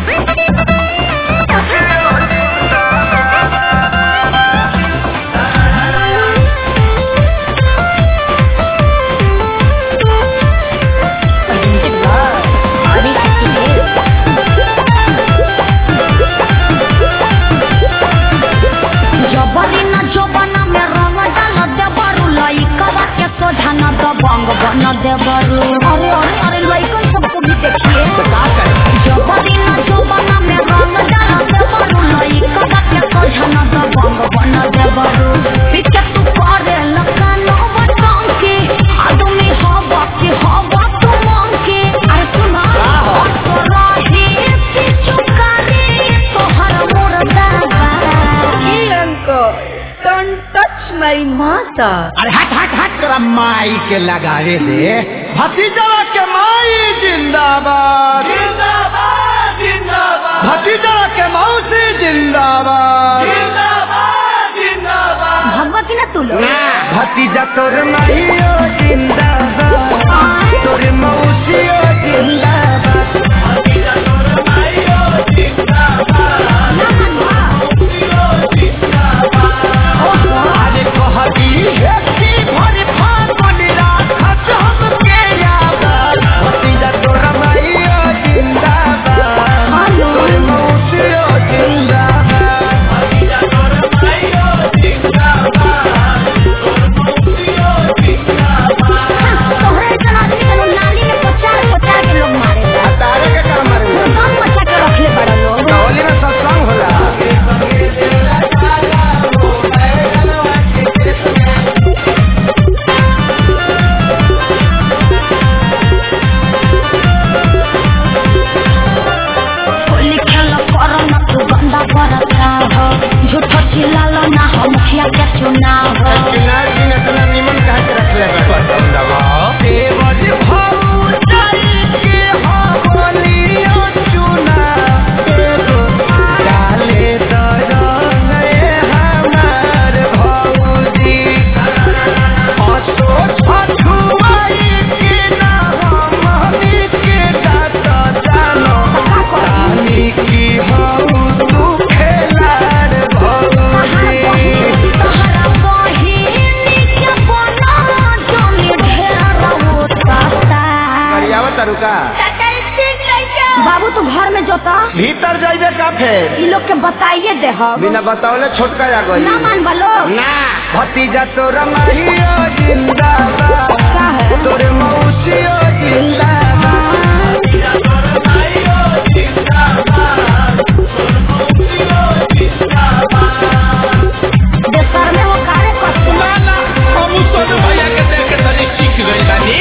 जबरी न जबना में रंग डाल देबरू लइकवा के सोझा न दबंग बन देबरू अरे अरे अरे लइकन सबको भी देखिए जबरी न जबना में रंग डाल देबरू लइकवा के सोझा न दबंग बन देबरू पीछे तू करे लकान बटन के आदमी हवा के हवा तू मांग के अरे सुना तो रही पीछू करे तोहर मुर्दा बा Hey uncle, don't touch my mother. अरे हट हट हट तेरा माई के लगावे दे भतीजा के माई जिंदाबाद जिंदाबाद जिंदाबाद भतीजा के मौसी जिंदाबाद जिंदाबाद जिंदाबाद भगवती ना तू लोग भतीजा तोर माईयो जिंदाबाद तोर मौसियो जिंदाबाद भतीजा तोर माईयो जिंदाबाद मौसियो जिंदाबाद अरे कहती है कि भर फागुन राखत हमके याद भतीजा तोर माईयो जिंदाबाद तोर मौसियो जिंदाबाद भतीजा तोर माईयो जिंदाबाद तोहरे इतना आदमी के लोग नाली में पचार पचार के लोग मारे तारे के काम मारे कम बच्चा के रखले बड़ा लोग होली में सत्संग होला होली खेल करो ना तू गंदा बरसा हो झूठो चिल्लालो ना हो मुखिया के चुनाव हो किनार दिन इतना निमन कहा के रख ले देवर भौजाई के होलियो चुना एगो डाले दरंग रे हमार भौजी असो छठुआई के ना हमनी के दात जानो रानी की हऊ तू खेलार भौजी तोहरा बहिनी के बना जोनी ढेर होता करियावा तरुका बाबू तू घर में जोता भीतर जाइबे का फेर ई लोग के बताइए दे हम बिना बतावले छोटका आ गई ना मान बलो ना भतीजा तोरा माहियो जिंदाबाद क्या है तोरे मौसियो जिंदाबाद भतीजा तोरा माहियो जिंदाबाद तोरे मौसियो जिंदाबाद देशर में वो कार्य करते माला हम सोनू भैया के देख के तनी सीख गइल बानी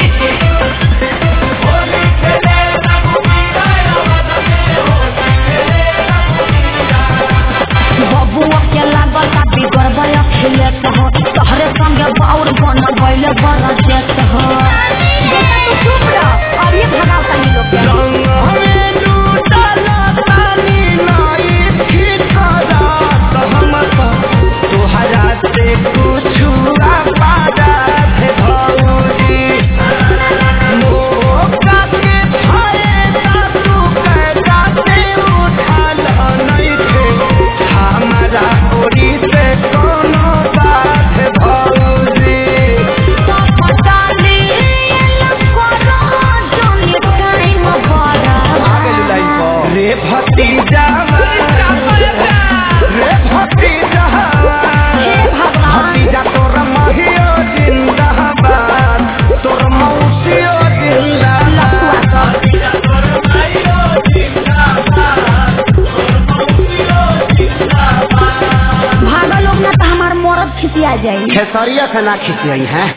होली खेले रघुवीरा आवाज में होली खेले रघुवीरा बबुआ के लागल का बिगड़ गया खिलेत हो तोहरे संगे बाउर बन गइले बड़ा जेत हो बेटा तू चुप रह और ये भगाओ तनी लोग के रंग हमें लूटला तानी नाई खिचरा सहमत तोहरा से कुछु पादा थे भौजी मोका के फायदा तू कैदा से उठाल नहीं थे हमारा ओरी से कोनो बात भौजी तो पटाली लकोरा जोनी टाइम बड़ा रे भतीजा रे भतीजा हे भगवान भतीजा तोर महियो जिंदाबाद तोर मौसियो जिंदाबाद भतीजा तोर महियो जिंदाबाद तोर मौसियो जिंदाबाद भागा लोग ना तो हमार मरद खिसिया जाई खेसरिया से ना खिसियई हैं